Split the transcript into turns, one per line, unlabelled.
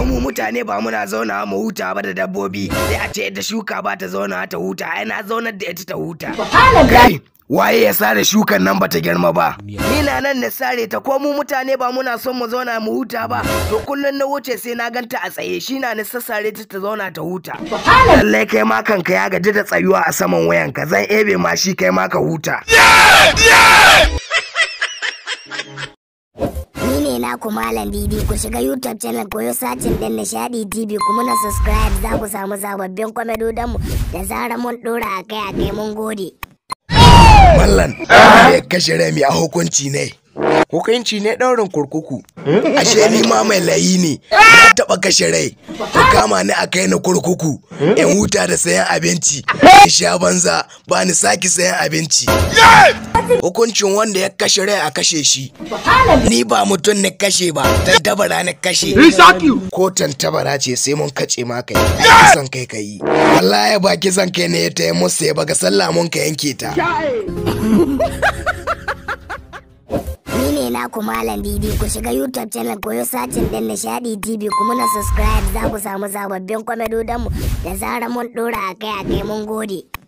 ko mu mutane ba muna zauna mu huta ba da dabbobi sai a ce ita shuka ba ta zauna ta huta ai na zaunar da ita ta huta kai waye ya sare shukan nan bata girma ba ni na nan na sare ta ko mu mutane ba muna son mu zauna mu huta ba to kullun na wuce sai na ganta a tsaye shi na ni sassare ta ta zauna ta huta lallai kai ma kanka ya gaji da tsayuwa a saman wayanka zan ebe ma shi kai ma ka huta
Ni ne naku Malam Didi ku shiga YouTube channel koyo sacin din Nishadi TV kuma na subscribe za ku samu sababbin kwamedodanmu da zarar mun dora akai akai mun gode.
mallan ya kashe rami a hukunci ne hukunci ne ɗaurin kurkuku ashe ni ma mai layi ne na taɓa kashe rai ku kama ni a kai ni kurkuku in huta da sayan abinci in sha banza ba ni sake sayan abinci hukuncin wanda ya kashe rai a kashe shi ni ba mutum ne kashe ba tantabara ne kashe ko tantabara ce sai mun kace ma kai ai kisan kai ka yi wallahi ba kisan kai ne ya taya musu ya baga sallah mun ka yanke ta
Ni ne naku Malam Didi ku shiga YouTube channel koyo sacin din Nishadi TV kuma na subscribe za ku samu sababbin kwamedodanmu da zarar mun dora akai akai mun gode.